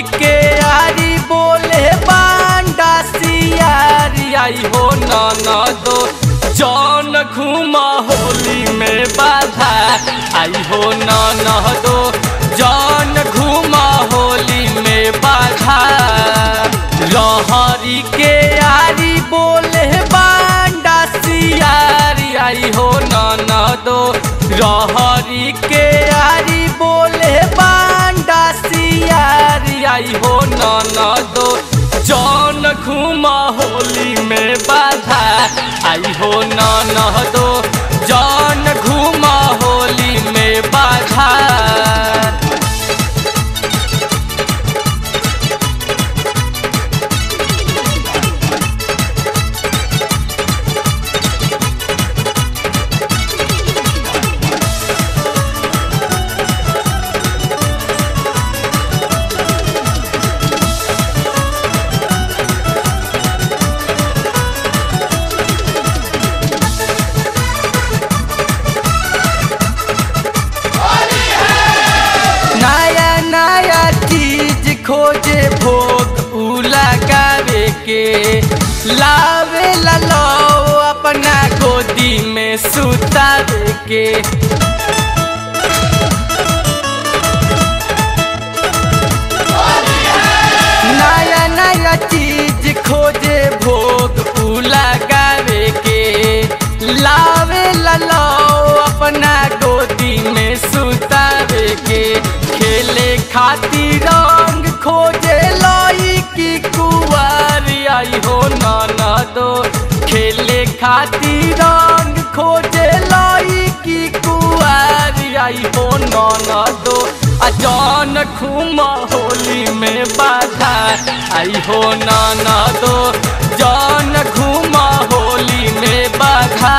के आरी बोले बांडा सियारी आई हो ननदो जौन घूमा होली में बाधा आई हो ननदो जौन घूमा होली में बाधा लहरी के आरी बोले बांडा सियारी आई हो ननदो रहरी के आरी बोले बांडा सियारी आई हो ननदो जौन घूमा होली में बाधा आई हो ननदो जौन घूमा होली में बाधा नया नया चीज खोजे भोग उ लगावे के लावे ला लो अपना गोदी में सुतावे के नया नया चीज खोजे भोग उ लगावे के लावे ला लो अपना गोदी में सुतावे के खेले खातिर रंग खोजे लाई की कुआरी आई हो नाना दो खेले खातिर रंग खोजे लाई की कुआरी आई हो नाना दो अजान खुमा होली में बाधा आई हो नाना दो जान घुमा होली में बाधा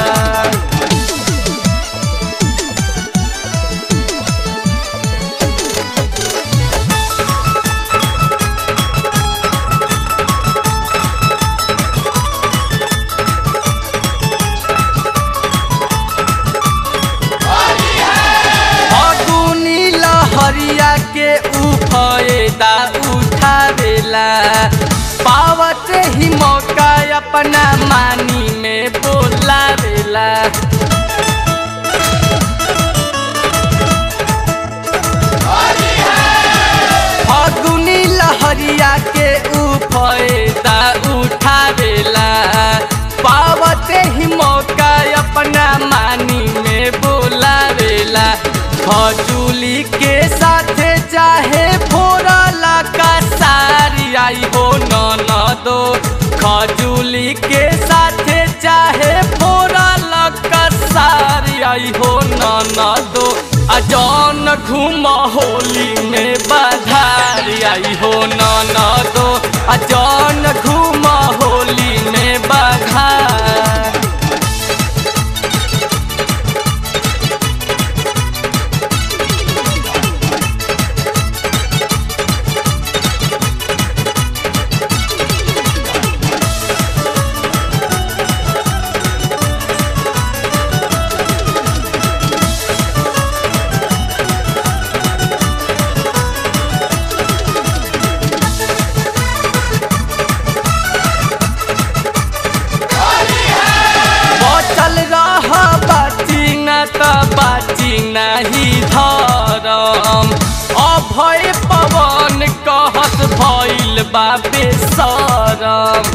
फगुनी लहरिया के उ फायदा उठावेला पावत ही मौका अपना मानी में बोलावेला फगुनी लहरिया के उ फायदा उठावेला पावत ही मौका अपना मानी में बोलावेला खजूली के साथे चाहे फोरला का सारी आई हो ननदो खजूली के साथे चाहे फोरला का सारी आई हो ननदो अजान घुमा होली में बधारी आई हो ननदो अजान घुमा होली में बधार बचल रह बाची न त बाची नाही धरम अभय पवन कहत भइल बाबे सरम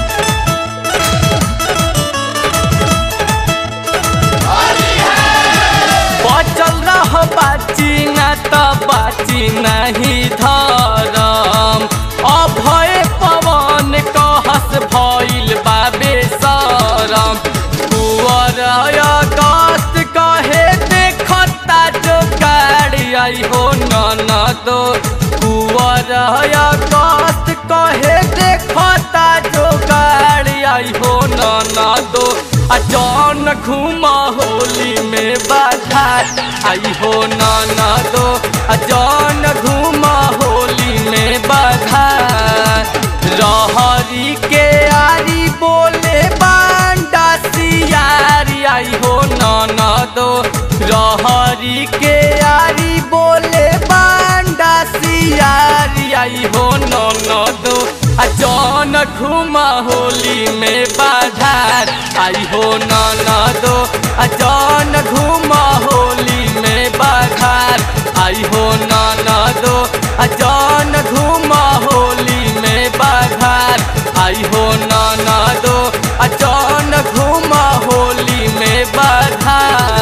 बचल रह बाची न त बाची नाही धरम अभय पवन कहस भइल बाबे सरम कुवर अगस्त कहे देखता जो गाड़ी आई हो ननदो कुवर अगस्त कहे देखता जो गाड़ी आई हो ननदो आ जौन घुमा होली में बाधा आई हो ननदो आ जौन घुमा होली में बाधा रहरी के आरी बोले बांडा सियारी आई हो ननदो रहरी के आरी बोले बांडा सियारी आई घूम होली में बाधार आई हो ननदो आ जौन घूम होली में बाधार आई हो ननदो आ जौन घूम होली में बाधार आई हो ननदो आ जौन घूम होली में बाधार